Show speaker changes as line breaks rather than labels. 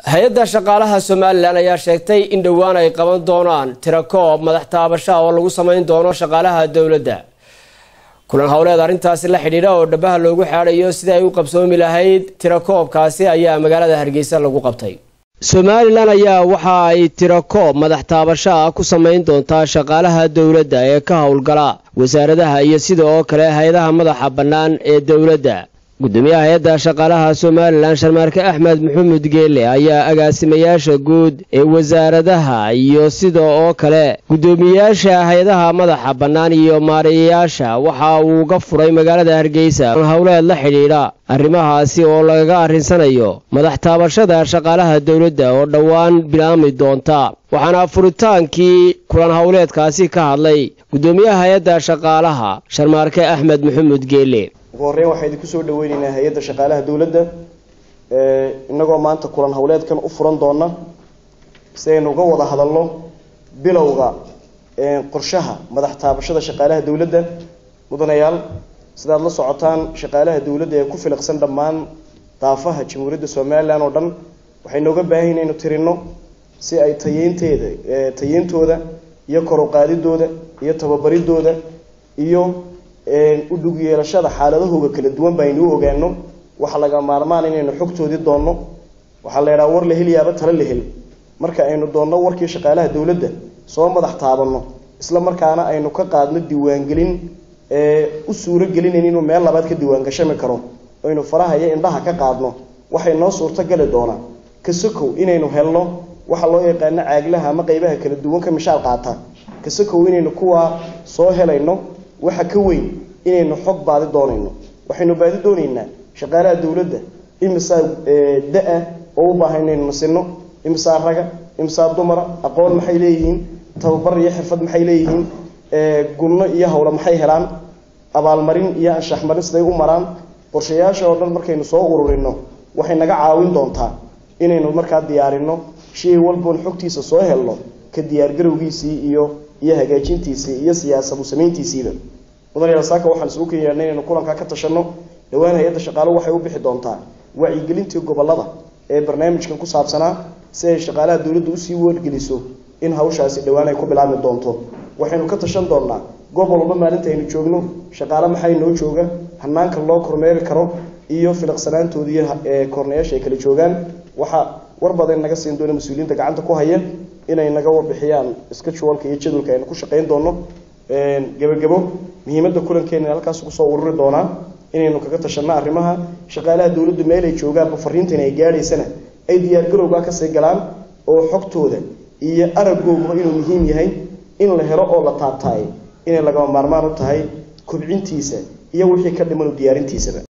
hay-adda shaqaalaha somalilan ayaa sheegtay in dhowaan ay qaban doonaan tirakoob madax taabasha oo lagu samayn doono shaqaalaha dowladda kulan howleed arrintaasi la xidhiidha oo dhabaha loogu xaadhayo sidii ay u qabsoomi lahayd tirakoobkaasi ayaa magaalada hargeysa lagu qabtay somalilan ayaa waxa ay tirakoob madax taabasho ah ku samayn doontaa shaqaalaha dowladda ee ka howlgala wasaaradaha iyo sida oo kale hay-adaha madaxa bannaan ee dowladda gudoomiyaha hay-adda shaqaalaha somalilan sharmaarke axmed maxamuud geele ayaa agaasimayaasha guud ee wasaaradaha iyo sida oo kale guddoomiyayaasha hay-adaha madaxa bannaan iyo maariyayaasha waxa uu uga furay magaalada hargeysa howleed la xidhiidha arrimahaasi oo lagaga arrinsanayo madax taabashada shaqaalaha dowladda oo dhowaan bilaami doonta waxaana furitaankii kulan howleedkaasi ka hadlay guddoomiyaha hay-adda shaqaalaha sharmaarke axmed maxamuud geele
ugu horreyn waxaa idinku soo dhaweyneynaa hay-adda shaqaalaha dowladda inagoo maanta kulan howleedkan u furan doona si aynu uga wada hadalno bilowga qorshaha madax taabashada shaqaalaha dowladda mudanayaal sidaad la socotaan shaqaalaha dowladda ee ku filiqsan dhammaan daafaha jamhuuriyadda somalilan oo dhan waxay nooga baahan inaynu tirino si ay tayeynteeda tayeyntooda iyo kor u qaadidooda iyo tababaridooda iyo u dhug yeelashada xaaladahooga kala duwan ba aynu u ogaano waxaa laga maarmaan inaynu xogtoodii doonno waxaa la idhaha war la heliyaaba tala la hel marka aynu doonno warkii shaqaalaha dowladda soo madax taabanno isla markaana aynu ka qaadno diiwaangelin u suuro gelinayn inuu meel labaad ka diiwaangashami karo aynu faraha iyo indhaha ka qaadno waxay noo suurto gali doonaa kasakow inaynu helno waxa loo yaqaano caaglaha ama qeybaha kala duwan ka mishaal qaata kasakow inaynu kuwaa soo helayno waxa ka weyn inaynu xog baadi doonayno waxaynu baadi doonaynaa shaqaalaha dowladda imisaa da-a oo u baahan inaynu nasino imisaa raga imisaa dumara aqoon maxay leeyihiin tababar iyo xirfad maxay leeyihiin gunno iyo hawle maxay helaan abaalmarin iyo anshaxmarin siday u maraan qorshayaasha oo dhan markaynu soo ururino waxay naga caawin doontaa inaynu markaa diyaarino shay walboon xogtiisa soo helno ka diyaargarowgiisii iyo iyo hagaajintiisii iyo siyaasadu samayntiisiiba mudanayaal saaka waxaan isugu kenyaana inaynu kulankaa ka tashano dhowaan hay-adda shaqaaluhu waxay u bixi doontaa wacyigelintii gobolada ee barnaamijkan ku saabsanaa si ay shaqaalaha dowladda usii wargeliso in hawshaasi dhowaan ay ku bilaabmi doonto waxaynu ka tashan doonaa gobol walba maalinta aynu joogno shaqaale maxay noo jooga hanaanka loo kormeeri karo iyo filiqsanaantooda iyo kornayaasha ay kala joogaan waxaa war badan naga siin doona mas-uuliyiinta gacanta ku haya inay naga warbixiyaan scheduleka iyo jadwalka aynu ku shaqayn doono gebagabo muhiimadda kulankeena halkaas kusoo ururi doonaa inaynu kaga tashano arrimaha shaqaalaha dowladdu meel ay joogaanba fariintan ay gaadhaysana ay diyaargarowgaa kasii galaan oo xogtooda iyo aragooguba inuu muhiim yahay in la helo oo la taabtaay inay lagama maarmaan u tahay kobcintiisa iyo wixii ka dhiman u diyaarintiisaba